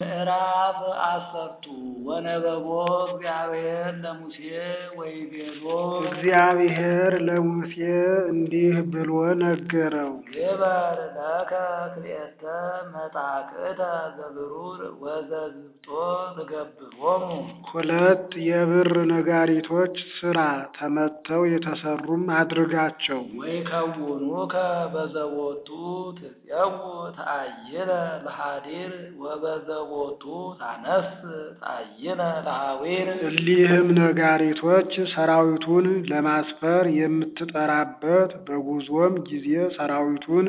ምዕራፍ አሰርቱ ወነበቦ እግዚአብሔር ለሙሴ ወይቤሎ እግዚአብሔር ለሙሴ እንዲህ ብሎ ነገረው። ግበር ለከ ክልኤተ መጻክዕተ ዘብሩር ወዘዝብጦ ትገብሮሙ ሁለት የብር ነጋሪቶች ሥራ ተመተው የተሰሩም አድርጋቸው። ወይከውኑከ በዘቦቱ ትፄው ተአይነ ለሃዲር ወበዘቦቱ ታነስ ተአይነ ለሃዊር እሊህም ነጋሪቶች ሰራዊቱን ለማስፈር የምትጠራበት በጉዞም ጊዜ ሰራዊቱን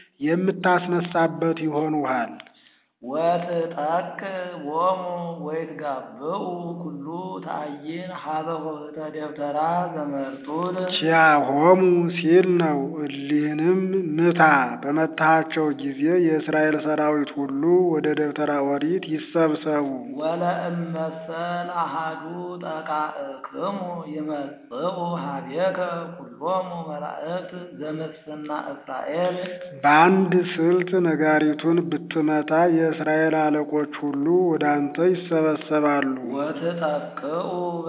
የምታስነሳበት ይሆኑሃል። ወትጠቅ ቦሙ ወይትጋብኡ ኩሉ ተአይን ሀበ ኆኅተ ደብተራ ዘመርጡል ቺያሆሙ ሲል ነው። እሊህንም ምታ። በመታሃቸው ጊዜ የእስራኤል ሰራዊት ሁሉ ወደ ደብተራ ኦሪት ይሰብሰቡ። ወለእመሰል አሃዱ ጠቃእክሙ ይመጽኡ ሀቤከ ኩሎሙ መላእክት ዘምስፍና እስራኤል በአንድ ስልት ነጋሪቱን ብትመታ የእስራኤል አለቆች ሁሉ ወደ አንተ ይሰበሰባሉ። ወትጠቅኡ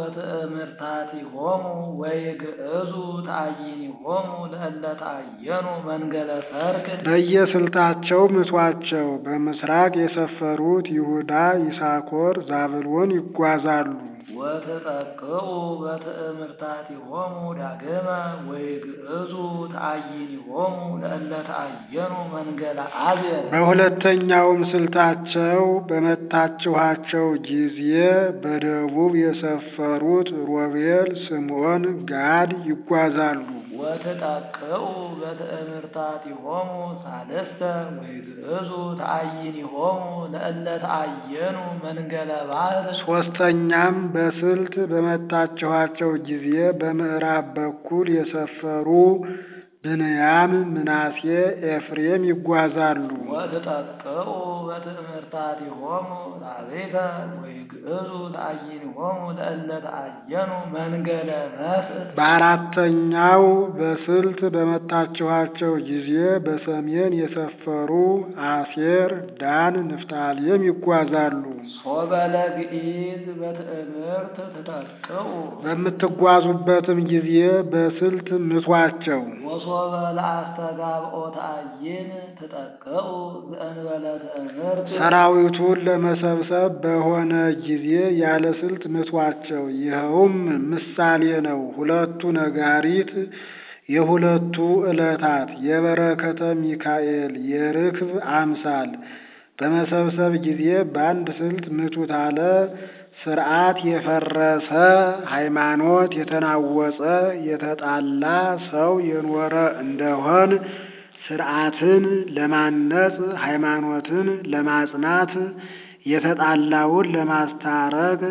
በትእምርታቲሆሙ ወይግዕዙ ተአይኒሆሙ ለእለ ተአየኑ መንገለ ሰርክ በየስልታቸው ምቷቸው። በምስራቅ የሰፈሩት ይሁዳ፣ ይሳኮር፣ ዛብሎን ይጓዛሉ። ወትጠቅኡ በትእምርታቲሆሙ ዳግመ ወይግዕዙ ተአይኒሆሙ ለእለ ተአየኑ መንገለ አብየር በሁለተኛውም ስልታቸው በመታችኋቸው ጊዜ በደቡብ የሰፈሩት ሮቤል፣ ስምዖን፣ ጋድ ይጓዛሉ። ወትጠቅኡ በትእምርታቲሆሙ ሳልስተ ወይግዕዙ ተአይኒሆሙ ለእለ ተአየኑ መንገለ ባሕር ሦስተኛም በስልት በመታችኋቸው ጊዜ በምዕራብ በኩል የሰፈሩ ብንያም፣ ምናሴ፣ ኤፍሬም ይጓዛሉ። ወትጠቅኡ በትእምርታቲሆሙ ራቤተ ወይግዕዙ ተአይኒሆሙ ለእለ ተአየኑ መንገለ መስእ በአራተኛው በስልት በመታችኋቸው ጊዜ በሰሜን የሰፈሩ አሴር፣ ዳን፣ ንፍታሌም ይጓዛሉ። ሶበለ ግኢዝ በትእምርት ትጠቅኡ በምትጓዙበትም ጊዜ በስልት ምቷቸው። ወሶበ ለአስተጋብኦ ተአይን ትጠቅኡ ዘእንበለ ትእምርት ሰራዊቱን ለመሰብሰብ በሆነ ጊዜ ያለ ስልት ምቷቸው። ይኸውም ምሳሌ ነው። ሁለቱ ነጋሪት የሁለቱ ዕለታት የበረከተ ሚካኤል የርክብ አምሳል በመሰብሰብ ጊዜ በአንድ ስልት ምቱት አለ። ስርዓት የፈረሰ ሃይማኖት የተናወጸ የተጣላ ሰው የኖረ እንደሆን ስርዓትን ለማነጽ ሃይማኖትን ለማጽናት የተጣላውን ለማስታረቅ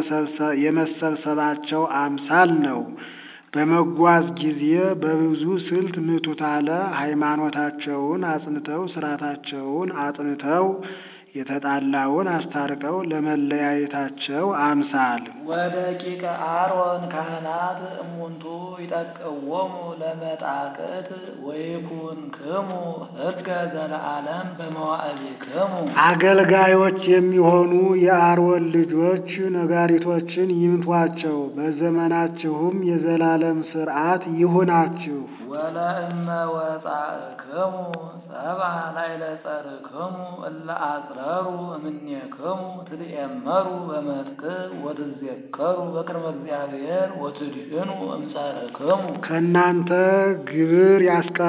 የመሰብሰባቸው አምሳል ነው። በመጓዝ ጊዜ በብዙ ስልት ምቱት አለ። ሃይማኖታቸውን አጽንተው ስርዓታቸውን አጥንተው የተጣላውን አስታርቀው ለመለያየታቸው አምሳል ወደቂቀ አሮን ካህናት እሙንቱ ይጠቅዎሙ ለመጣቅዕት ወይኩንክሙ ሕዝገ ዘለዓለም በመዋዕሊክሙ አገልጋዮች የሚሆኑ የአሮን ልጆች ነጋሪቶችን ይምቷቸው፣ በዘመናችሁም የዘላለም ሥርዓት ይሁናችሁ። ወለእመ ወጻእክሙ ሰብአ ላዕለ ጸርክሙ እለ አጽረሩ እምኔክሙ ትድኤመሩ በመጥቅዕ ወትዘከሩ በቅድመ እግዚአብሔር ወትድህኑ እምጸርክሙ ከእናንተ ግብር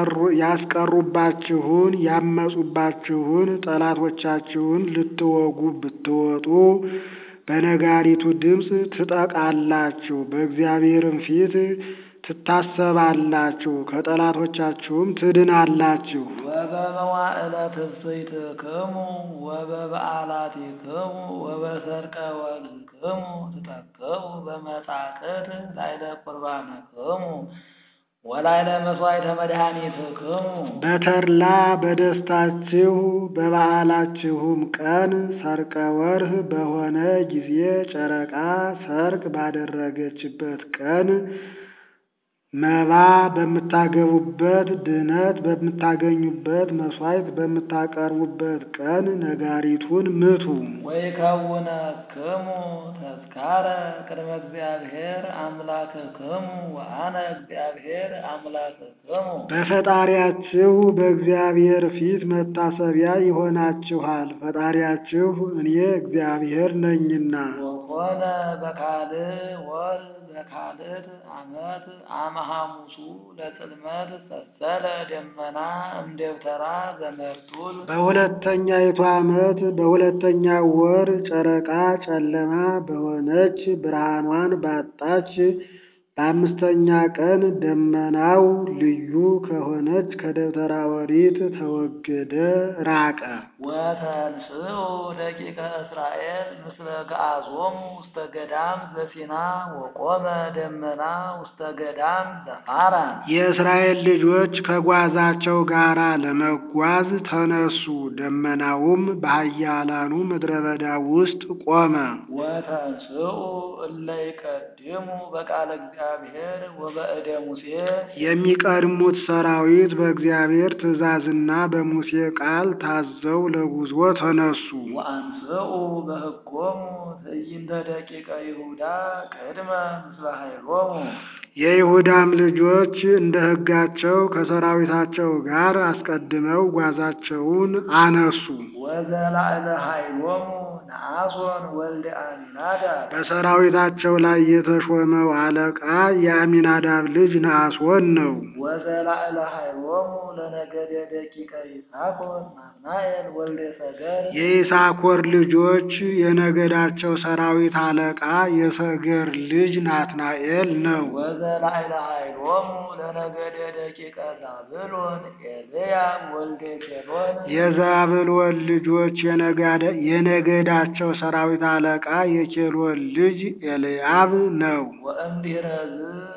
ያስቀሩባችሁን ያመፁባችሁን ጠላቶቻችሁን ልትወጉ ብትወጡ በነጋሪቱ ድምፅ ትጠቃላችሁ፣ በእግዚአብሔርም ፊት ትታሰባላችሁ፣ ከጠላቶቻችሁም ትድናላችሁ። ወበመዋዕለ ትፍሥሕትክሙ ወበበዓላቲክሙ ወበሰርቀ ወልክሙ ትጠቅዑ በመጻቅዕት ላዕለ ቁርባንክሙ ወላዕለ መሥዋዕተ መድኃኒትክሙ በተድላ በደስታችሁ በበዓላችሁም ቀን ሰርቀ ወርህ በሆነ ጊዜ ጨረቃ ሰርቅ ባደረገችበት ቀን መባ በምታገቡበት ድህነት በምታገኙበት መሥዋዕት በምታቀርቡበት ቀን ነጋሪቱን ምቱ። ወይከውነክሙ ተዝካረ ቅድመ እግዚአብሔር አምላክክሙ ወአነ እግዚአብሔር አምላክክሙ። በፈጣሪያችሁ በእግዚአብሔር ፊት መታሰቢያ ይሆናችኋል። ፈጣሪያችሁ እኔ እግዚአብሔር ነኝና። ወኮነ በካልእ ወር በካልእት ዓመት አመ ሐሙሱ ለጽልመት ሰሰለ ደመና እምደብተራ ዘመርጡል በሁለተኛይቱ ዓመት በሁለተኛው ወር ጨረቃ ጨለማ በሆነች ብርሃኗን ባጣች በአምስተኛ ቀን ደመናው ልዩ ከሆነች ከደብተራ ኦሪት ተወገደ፣ ራቀ። ወተንስኡ ደቂቀ እስራኤል ምስለ ገአዞሙ ውስተ ገዳም ዘሲና ወቆመ ደመና ውስተ ገዳም ዘፋራን። የእስራኤል ልጆች ከጓዛቸው ጋር ለመጓዝ ተነሱ። ደመናውም በኃያላኑ ምድረ በዳ ውስጥ ቆመ። ወተንስኡ እለ ይቀድሙ በቃለ እግዚአብሔር ወበእደ ሙሴ የሚቀድሙት ሰራዊት በእግዚአብሔር ትእዛዝና በሙሴ ቃል ታዘው ለጉዞ ተነሱ። ወአንስኡ በሕጎሙ ትዕይንተ ደቂቀ ይሁዳ ቅድመ ምስለ ኃይሎሙ የይሁዳም ልጆች እንደ ሕጋቸው ከሰራዊታቸው ጋር አስቀድመው ጓዛቸውን አነሱ። ወዘላዕለ ኃይሎሙ ነአሶን ወልደ አሚናዳብ በሰራዊታቸው ላይ የተሾመው አለቃ የአሚናዳብ ልጅ ነአሶን ነው። ወዘላዕለ ኃይሎሙ ለነገደ ደቂቀ ይሳኮር ናትናኤል ወልደ ሰገር የይሳኮር ልጆች የነገዳቸው ሰራዊት አለቃ የሰገር ልጅ ናትናኤል ነው። ወዘላዕለ ኃይሎሙ ለነገደ ደቂቀ ዛብሎን ኤልያብ ወልደ ኬሎን የዛብሎን ልጆች የነጋደ- የነገዳቸው ሰራዊት አለቃ የኬሎን ልጅ ኤልያብ ነው። ወእምድኅረዝ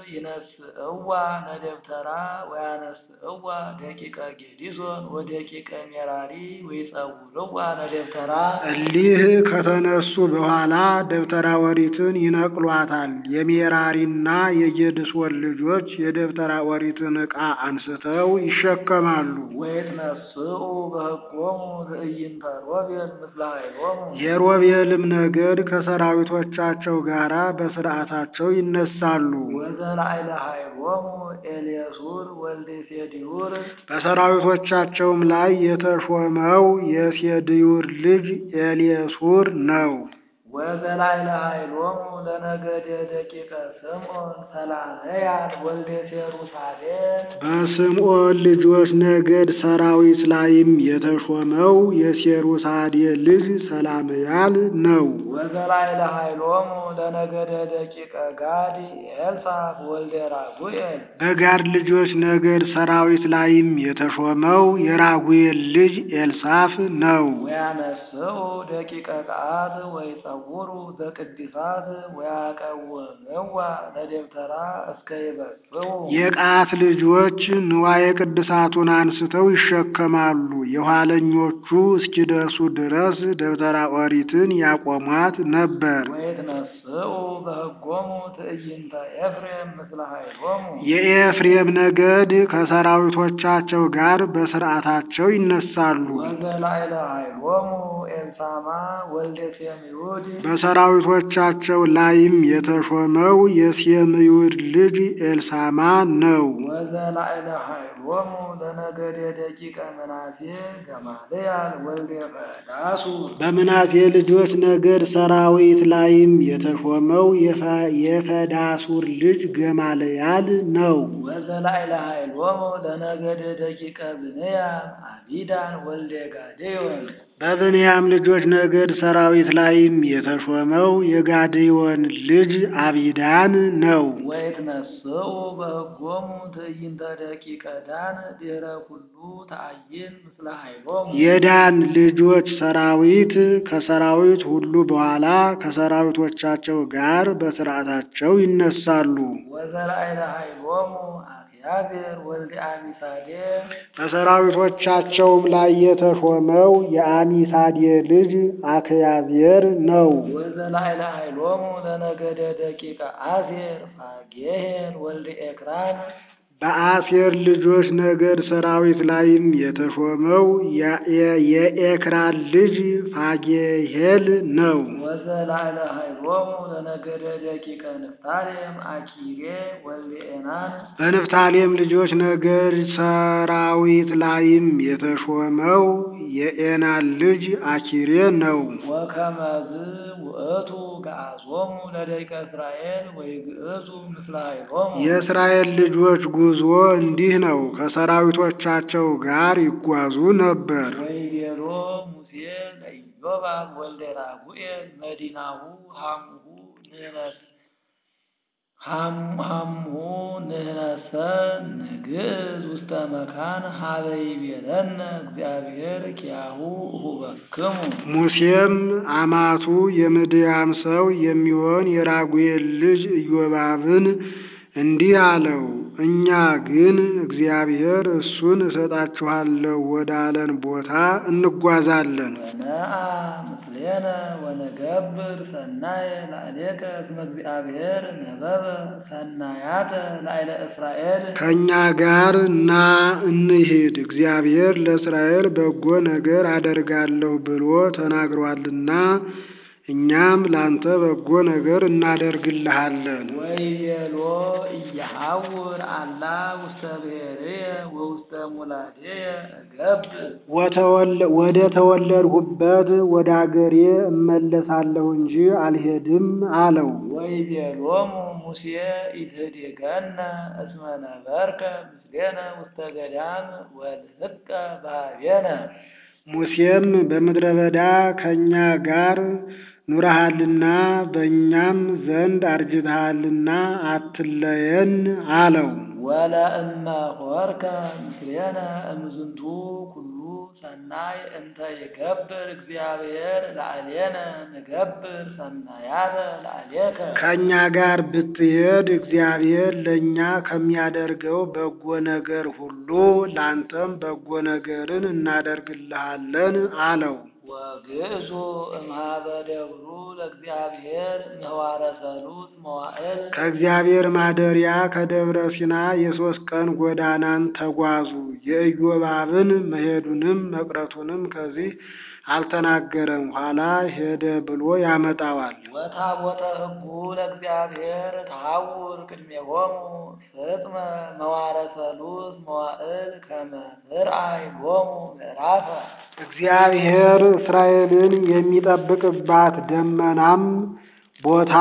ይነስእዋ ነደብተራ ወያነስእዋ ደቂቀ ጌዲሶን ወደቂቀ ሜራሪ ወይጸውርዋ ነደብተራ እሊህ ከተነሱ በኋላ ደብተራ ኦሪትን ይነቅሏታል። የሜራሪና የጌድሶን ልጆች የደብተራ ኦሪትን ዕቃ አንስተው ይሸከማሉ። ወይትነስኡ በሕጎሙ ትዕይንተ ሮቤል ምስለ ኃይሎሙ የሮቤልም ነገድ ከሰራዊቶቻቸው ጋር በስርዓታቸው ይነሳሉ። ወዘላዕለ ኃይሎሙ ኤልየሱር ወልደ ሴዲዩር በሰራዊቶቻቸውም ላይ የተሾመው የሴድዩር ልጅ ኤልየሱር ነው። ወዘላዕለ ኃይሎሙ ለነገደ ደቂቀ ስምዖን ሰላመያል ወልደ ሴሩሳሌም በስምዖን ልጆች ነገድ ሰራዊት ላይም የተሾመው የሴሩሳዴ ልጅ ሰላምያል ነው። ወዘላዕለ ኃይሎሙ ለነገደ ደቂቀ ጋድ ኤልሳፍ ወልደ ራጉኤል በጋድ ልጆች ነገድ ሰራዊት ላይም የተሾመው የራጉኤል ልጅ ኤልሳፍ ነው። ወያነስኡ ደቂቀ ቀዓት ወይጸውሩ ዘቅድሳት ወያቀውምዋ ለደብተራ እስከ ይበጽሑ የቀዓት ልጆች ንዋየ ቅድሳቱን አንስተው ይሸከማሉ። የኋለኞቹ እስኪደርሱ ድረስ ደብተራ ኦሪትን ያቆሟት ነበር። ወይትነስኡ በሕጎሙ ትዕይንተ ኤፍሬም ምስለ ኃይሎሙ የኤፍሬም ነገድ ከሰራዊቶቻቸው ጋር በስርዓታቸው ይነሳሉ። ወዘላዕለ ኃይሎሙ ኤልሳማ ወልደ ሴምዩድ በሰራዊቶቻቸው ላይም የተሾመው የሴምዩድ ልጅ ኤልሳማ ነው። ወዘላዕለ ኃይሎሙ ለነገደ ደቂቀ ምናሴ ገማልያል ወልደ ፈዳሱ በምናሴ ልጆች ነገድ ሰራዊት ላይም የተሾመው የፈ- የፈዳሱር ልጅ ገማልያል ነው። ወዘላዕለ ኃይሎሙ ለነገደ ደቂቀ ብንያም አቢዳን ወልደ ጋዴዮን በብንያም ልጆች ነገድ ሰራዊት ላይም የተሾመው የጋዴዮን ልጅ አቢዳን ነው። ወይትነስኡ በሕጎሙ ትዕይንተ ደቂቀ ዳን ድኅረ ኩሉ ተአይን ምስለ ኃይሎሙ የዳን ልጆች ሰራዊት ከሰራዊት ሁሉ በኋላ ከሰራዊቶቻቸው ጋር በስርዓታቸው ይነሳሉ። ወዘላዕለ ኃይሎሙ አብያዜር ወልደ አሚሳዴ በሰራዊቶቻቸውም ላይ የተሾመው የአሚሳዴ ልጅ አክያዜር ነው። ወዘላዕለ ኃይሎሙ ለነገደ ደቂቀ አሴር ፋጌሄን ወልደ ኤክራን በአሴር ልጆች ነገድ ሰራዊት ላይም የተሾመው የኤክራን ልጅ ፋጌሄል ነው። ወዘላዕለ ኃይሎሙ ለነገደ ደቂቀ ንፍታሌም አኪሬ ወልደ ኤናን በንፍታሌም ልጆች ነገድ ሰራዊት ላይም የተሾመው የኤናን ልጅ አኪሬ ነው። ወከመዝ ውእቱ ገአዞሙ ለደቂቀ እስራኤል ወይግዕዙ ምስለ ኃይሎሙ የእስራኤል ልጆች ጉዞ እንዲህ ነው። ከሰራዊቶቻቸው ጋር ይጓዙ ነበር። ወይቤሎ ሙሴ ለኢዮባብ ወልደ ራጉኤል መዲናሁ ሐሙሁ ንህነስ ሐምሁ ንህነሰ ንግዕዝ ውስተ መካን ሀበ ይቤለነ እግዚአብሔር ኪያሁ እሁበክሙ ሙሴም አማቱ የምድያም ሰው የሚሆን የራጉኤል ልጅ ኢዮባብን እንዲህ አለው፣ እኛ ግን እግዚአብሔር እሱን እሰጣችኋለሁ ወዳለን ቦታ እንጓዛለን። ወነአ ምስሌነ ወነገብር ሰናየ ላዕሌከ እስመ እግዚአብሔር ነበበ ሰናያተ ላዕለ እስራኤል ከእኛ ጋር ና እንሂድ፣ እግዚአብሔር ለእስራኤል በጎ ነገር አደርጋለሁ ብሎ ተናግሯልና እኛም ላንተ በጎ ነገር እናደርግልሃለን። ወይቤሎ እየሐውር አላ ውስተ ብሔርየ ወውስተ ሙላድየ እገብር ወተወለ- ወደ ተወለድሁበት ወደ አገሬ እመለሳለሁ እንጂ አልሄድም አለው። ወይቤሎሙ ሙሴ ኢትህዴገነ እስመ ነበርከ ምስሌነ ውስተ ገዳም ወልህቀ ባህቤነ ሙሴም በምድረ በዳ ከእኛ ጋር ኑረሃልና በእኛም ዘንድ አርጅተሃልና አትለየን አለው። ወለእመ ሆርከ ምስሌነ እምዝንቱ ኩሉ ሰናይ እንተ ይገብር እግዚአብሔር ላዕሌነ ንገብር ሰናያተ ላዕሌከ ከእኛ ጋር ብትሄድ እግዚአብሔር ለእኛ ከሚያደርገው በጎ ነገር ሁሉ ላንተም በጎ ነገርን እናደርግልሃለን አለው። ወግዕዙ እምኀበ ደብሩ ለእግዚአብሔር ምህዋረ ሰሉስ መዋዕል ከእግዚአብሔር ማደሪያ ከደብረ ሲና የሦስት ቀን ጎዳናን ተጓዙ። የኢዮባብን መሄዱንም መቅረቱንም ከዚህ አልተናገረም፣ ኋላ ሄደ ብሎ ያመጣዋል። ወታቦተ ሕጉ ለእግዚአብሔር ተሐውር ቅድሜሆሙ ፍጥመ መዋረ ሰሉስ መዋዕል ከመ ትርአይ ሎሙ ምዕራፈ እግዚአብሔር እስራኤልን የሚጠብቅባት ደመናም ቦታ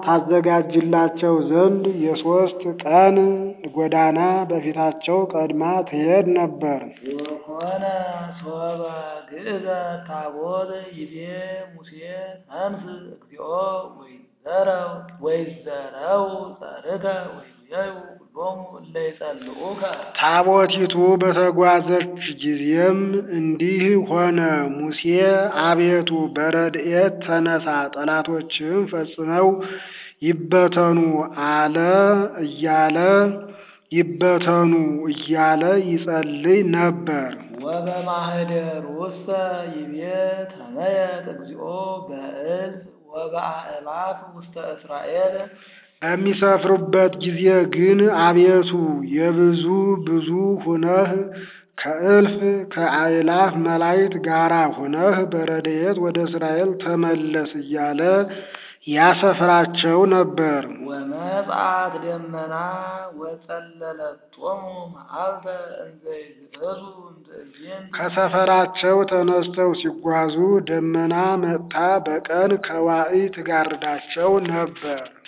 ታዘጋጅላቸው ዘንድ የሦስት ቀን ጎዳና በፊታቸው ቀድማ ትሄድ ነበር። ወኮነ ሶበ ግእዘ ታቦት ይቤ ሙሴ ተንስ እግዚኦ ወይዘረው ወይዘረው ጸርከ ወይቤዩ ሁሎሙ እለ ይጸልኡከ ታቦቲቱ በተጓዘች ጊዜም እንዲህ ሆነ። ሙሴ አቤቱ በረድኤት ተነሳ፣ ጠላቶችም ፈጽመው ይበተኑ አለ እያለ ይበተኑ እያለ ይጸልይ ነበር። ወበማህደር ውስተ ይቤ ተመየጥ እግዚኦ በእዝ ወበአእላፍ ውስተ እስራኤል በሚሰፍሩበት ጊዜ ግን አቤቱ የብዙ ብዙ ሁነህ ከእልፍ ከአእላፍ መላእክት ጋራ ሁነህ በረድኤት ወደ እስራኤል ተመለስ እያለ ያሰፍራቸው ነበር። ወመጽአት ደመና ወጸለለቶሙ መዓልተ እንዘ ይግዕዙ እምትእዜንት ከሰፈራቸው ተነስተው ሲጓዙ ደመና መጥታ በቀን ከዋዒ ትጋርዳቸው ነበር።